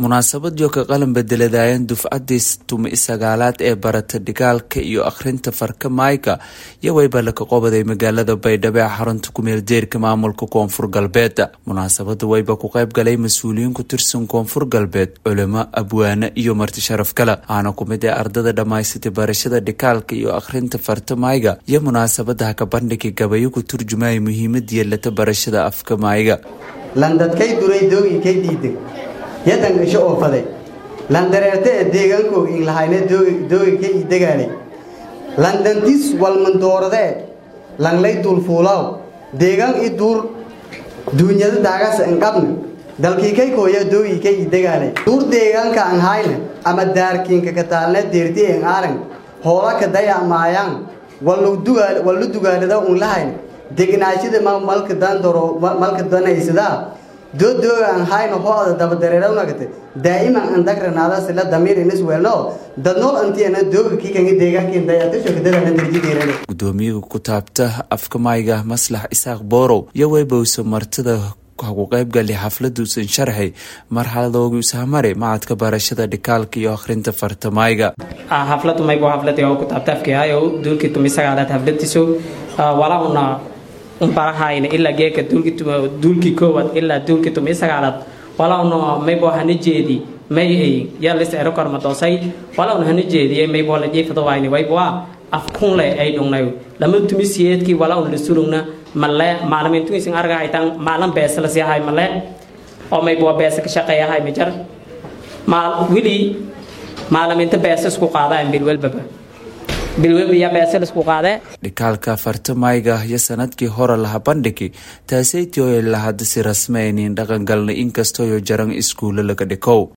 munaasabad ka qalan bedeladaayan dufcadii tumi sagaalaad ee barata dhigaalka iyo akhrinta farka maayga iyo wayba laka qobaday magaalada baydhabo ee xarunta kumeel deerka maamulka koonfur galbeed munaasabada wayba ku qayb galay mas-uuliyiin ku tirsan koonfur galbeed culimo abwaane iyo marti sharaf kale aana kumid ee ardada dhammaysatay barashada dhigaalka iyo akhrinta farta maayga iyo munaasabada haka bandhigi gabayo ku turjumaya muhiimada yeelata barashada afka maayga landadkay duray doogii kay dhiiday yadan gasho oo faday landareerte ee deegaankoog in lahayne doogi ka ii degaalay landantis walmandooradee langlay duulfuulaaw deegaan i duur duunyada daagasa inqabna dalkii kay kooya doogii ka ii degaalay duur deegaanka an hayna ama daarkiinka kataalne deerti en aaran hoola ka daya maayaan wallu dugaalada un lahayna degnaashada malka dandaro malka danaysadaa doodooga aan hayno hooda dabadareerownagate daa'iman aan dagranaada sila damiir inis weelno dadnool antiana dooga kikanga deegaankin dayatisho kadadana darjideerane gudoomiyaha ku taabta afka maayga maslax isaaq boorow iyo weybowsa martida ku qaybgali xafladuusan sharxay marxaladoogi usahamare macadka barashada dhikaalka iyo akhrinta farta maayga xafladu maybo xafladi oo ku taabta afkihayo duulkii tumi sagaalaad xafladiiso walauna unbarahayna ilaa geeka duulkii koowaad ilaa duulkii tumi sagaalaad walawna maybo hana jeedi may ay yalis ero kormadoosay walawna hana jeediyay maybo la jiifadawayni wayboa afkunle ay dhungnay lama tumi siyeedkii walawna la sulugna male maalimiintuisin argahaytan maalin beesa la siihay male oo maybo beesa ka shaqeeyahay majar maal wili maalimiinta beesa isku qaadaan bilwelbaba dhikaalka farta maayga iyo sanadkii hore laha bandhigi taasaytioy lahadasi rasmeynin dhaqan galnay inkastooyo jaran iskuulo laga dhikow